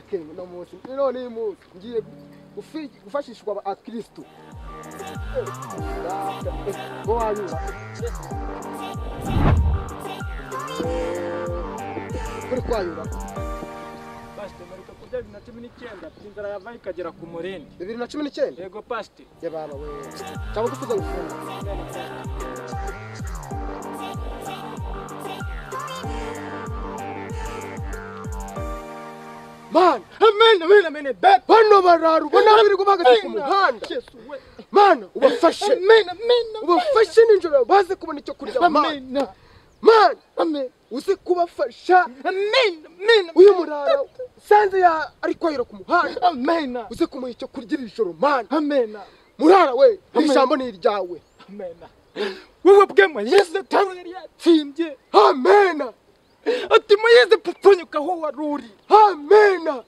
king uno munsi none uyu munsi ngiye gufi- gufashishwa aba akristo ngo wanyura kuri kwanyura pasite mpereka kurya bibiri na cumi n'icyenda inzara yava ikagera ku murindi bibiri na cumi n'icyenda yego pasite yababa we cyangwa gufuza gufunga mana amena amena amena bet bano bararwa nabi biri guhagaze ku muhanda mana ubafashe amena amena ubafashe nijoro baze kubona icyo kurya mana amena mana uze kubafasha amena amena uyu murara usanze ya ari kwahira ku muhanda amena uze kumuha icyo kurya iri joro mana amena murara we iri Amen. jambo ni iryawe amena wowe bwema yesu tawe yari yatsindye amena ati muyeze pfupfunyuka aho wari uri amena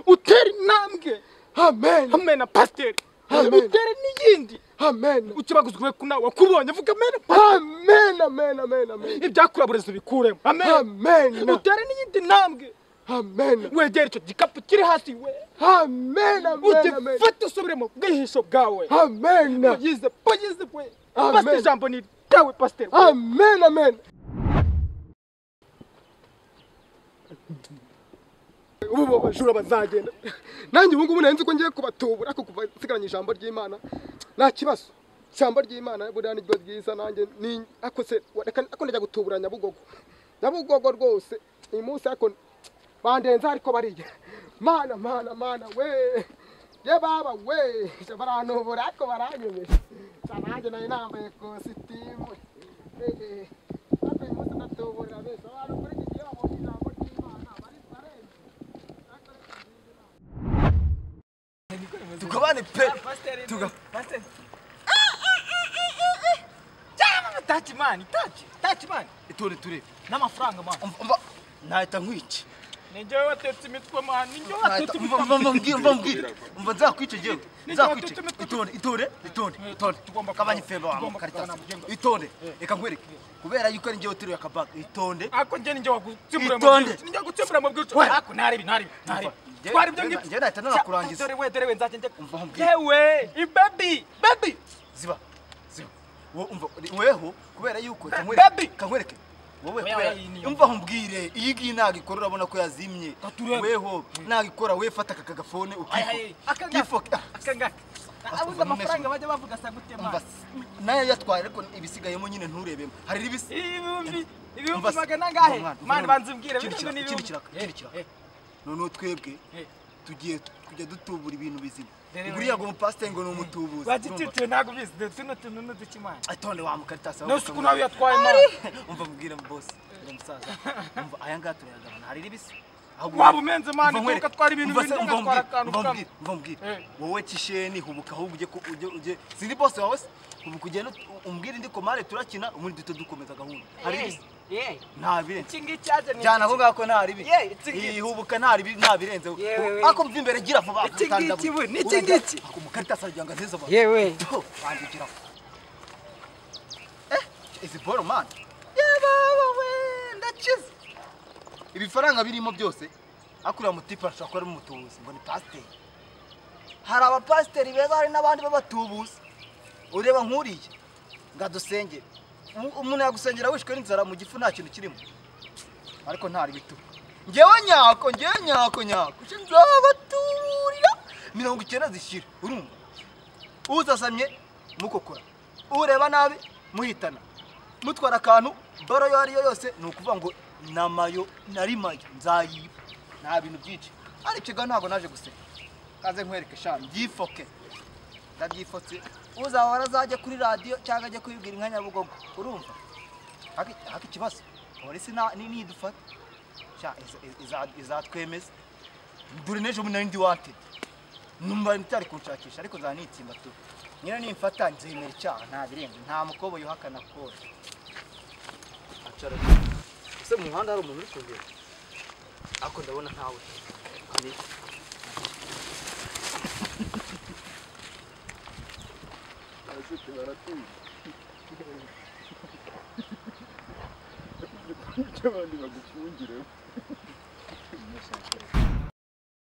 utera intambwe amena amena pasiteri Amen. utera n'iyindi amena ukibaguzwe ku nawe wakubonye vuga amena amena amena amena amena ibyakuraburezi bikuremo amena amena utera n'iyindi ntambwe amena wegera icyo gikapu kiri hasi we amena amena amena ugifate usubire mu bwihisho bwawe amena ugize ugize we Amen. pasiteri ijambo ni iryawe pasiteri Amen, amen. ubu bo bajura bazagenda nanjye ubu ngubu nari nzi ko ngiye kubatubura ariko kuva nsigaranye ijambo ry'imana nta kibazo ijambo ry'imana buriya ni ryo ryiza nanjye ni ariko se reka ariko ndajya gutubura nyabugogo nyabugogo rwose uyu munsi ariko bandenza ariko bariya mana mana mana we ye baba we baranubura ariko baranyemeje cyane nanjye nari nambaye kositimu Eh, eh. Ariko uyu munsi ndatubura bese abantu kuri iki gihe babonye ijambo ry'imana bari barenze tukabane pe tuga taci mani taci taci mani ture ture n'amafaranga mani Umva- umva nahita nkwica ni njyewe watetse imitwe mani ni njyewe Nahita- watetse umva imitwe umva umva mbwira umva mbwira umva nzakwica jewe nzakwice itonde itonde itonde itonde Tugomba kabanye kuvugana. feba wa Tugomba karita kuvugana mu byemezo. itonde reka nkwereke kubera yuko ari njyewe uteruye akabaga itonde ako njye ni njye wagutsimbura mu Itonde. bwica ni njye wagutsimbura mu bwica We. ako naribi naribi naribi Njye- twari ibyo njye- ngibyo njye nahita nanakurangiza. Cya- dore we dore we nzajya njye Umva aho mbwira. yewe ibabi babi ziba ziba wowe umva weho kubera yuko reka Baby. nkwereke kankwereke wowe Oya, kubera oya, iyi ni yo. umva nkubwire iyi ngiyi ntabwo ikora urabona ko yazimye Katurebe. weho ntabwo ikora we fata aka kagafone Ayaye, aka ukifoke ngaka. Kifoke. Ah, akangaka abuze amafaranga bajya bavuga asa gute umva mani nayo yatwaye ariko ibisigayemo nyine nturebemo hari n'ibisi ibihumbi Umva ibihumbi se. magana angahe Umwana, umva mani none. banza umbwire Ikindi bino ngo ni kiraka, ikindi ibihumbi kiraka, ikindi kiraka. Eh, noneho twebwe eh, eh. tugiye kujya dutubura ibintu bizima Rero- buriya ngo umupasiteri ngo ni umutubuzi bagititiwe ntabwo bizi dore tuno tuntu n'uduki mani atonde wa mukaritasi aho nusuku gukamwa. nawe yatwaye mani umva mbwira bosi uri umusaza umva aya ngaya turayagabana hari n'ibisi Waba umenze mani, duka twara ibintu bindi, duka twara akantu kamwe. mbwira Eh. wowe kisheni hubuka ahubwo ujye ku- ujye ujye si ni bose wawe se hubuka ugende umbwire indi komare turakina ubundi duhita dukomeza gahunda hari ibisi nta birenze iki ngiki yaje ni jyana ako ngako nta ribi Ye, iki ngiki. iyi hubuka nta ribi nta birenze Yewe, we. ako mva imbere gira vuba Iki utanda ngiki we, buri- ni iki urajya- ngiki? ako mukaritasi aragira ngo azize abantu yewe Ho, wandikira aho. Eh, izi boro mani ndakize ibifaranga birimo byose akuriya mutipe arashobora kuba ari umutubuzi ngo ni pasiteri hari abapasiteri beza hari n'abandi b'abatubuzi ureba nk'uriya ngo adusengere Umu- umuntu yagusengera wishwe n'inzara mu gifu nta kintu kirimo ariko ntari bituma ngewe nyako ngewe nyako nyako nje nzabaturira mirongo icyenda zishyira urumva uzasamye mukokora ureba nabi muhitana mutwara akantu baro iyo ari yo yose ni ukuvuga ngo namayo nari mayo nzayiba nta bintu byinshi ariko ikigo ntabwo naje guseka kaze nkwereke shami byifoke ndabyifotse uzahora azajya kuri radiyo cyangwa ajya kubibwira inka nyabugogo urumva haka haka ikibazo polisi na- ni- nidufata sha iza- iza- izatwemeza dore n'ejo bundi nari ndi wantedi numva nticyari kunshakisha ariko nzaba nitsimba tu nyine nimfata nzemera icyaha nta birenze nta mukobo yuhakana kose acara ese mu muhanda hari umuntu uri kugenda ariko ndabona ntawe Hari- icyo abandi bagufungire